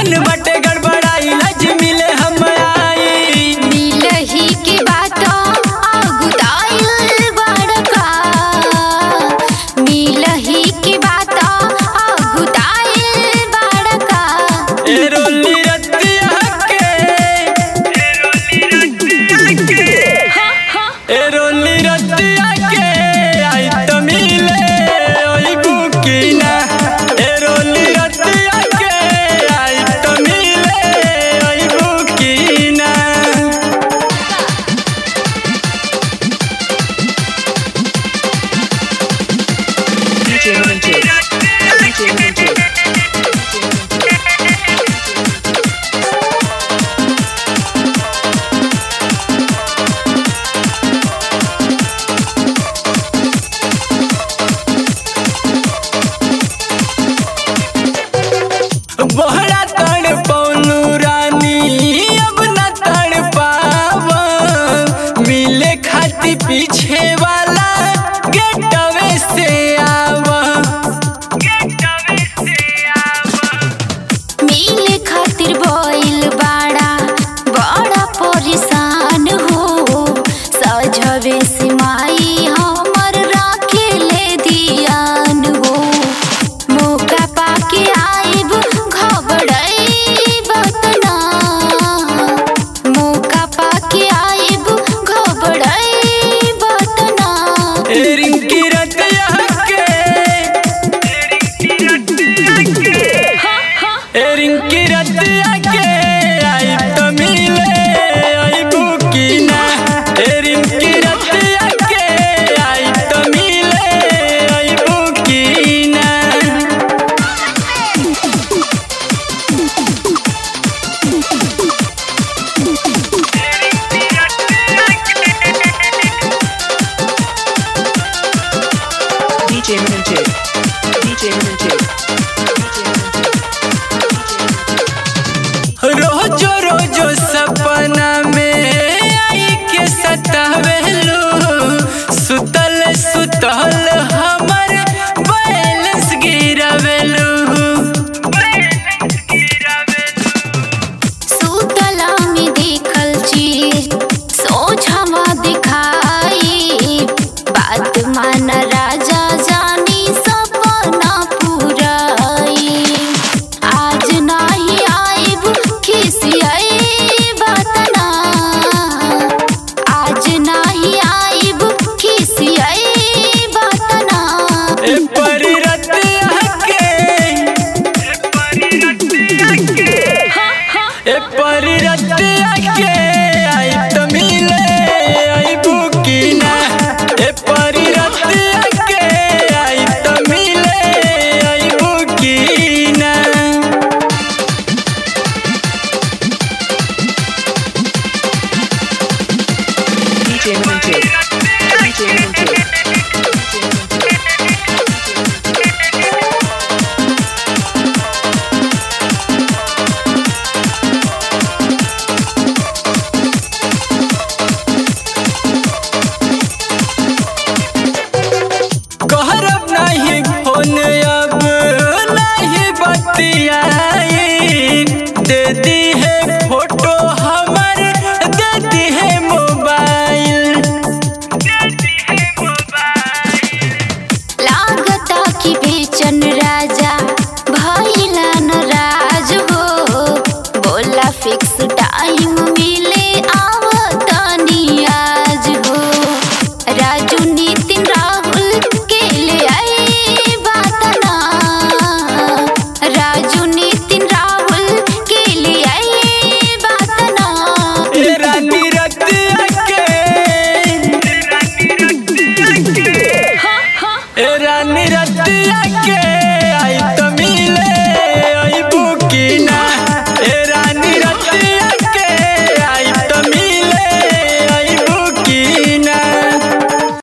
मन बटे गड़बड़ाई लज मिले हम आई मिलही के बात अगुदाइल बड़का मिलही के बात अगुदाइल बड़का ए रोली रतिया के ए रोली रतिया के आई तो मिले ओई बुकीना ए रोली रतिया के आई तो मिले ओई बुकीना DJ Minty. DJ Minty. बहरा तड़ पौलू रानी अब न तड़ पावा मिले खाती पीछे वाला गेटवे से आवा मिल खातिर बोइल बाड़ा बड़ा परेशान हो सजवे से माई हमर राखे ले दियान हो मौका पाके आइब घबड़ई बतना मौका पाके आइब घबड़ई बतना ए रिंकी रतिया के ए रिंकी रतिया के आई तो मिले आई बुकीना ए रिंकी रतिया के आई तो मिले आई बुकीना DJ Minty. DJ Minty. रोजो रोजो सपना में आई के सतावेलू सुतल सुतल हमर बैलेंस गिरावेलू सुतला में देखल चीज सोझमा दिखाई बात मान राजा जानी सपना पुराई आज नाही आइब खिसियाई बतना आज नाही आइब खिसियाई बतना ए परी रतिया के ए परी रतिया के आई तो मिले आई बुकीना ए परी रतिया के आई तो मिले आई बुकीना DJ Minty. DJ Minty. कहरब नहीं फोन अब नहीं बतियाई दे दी है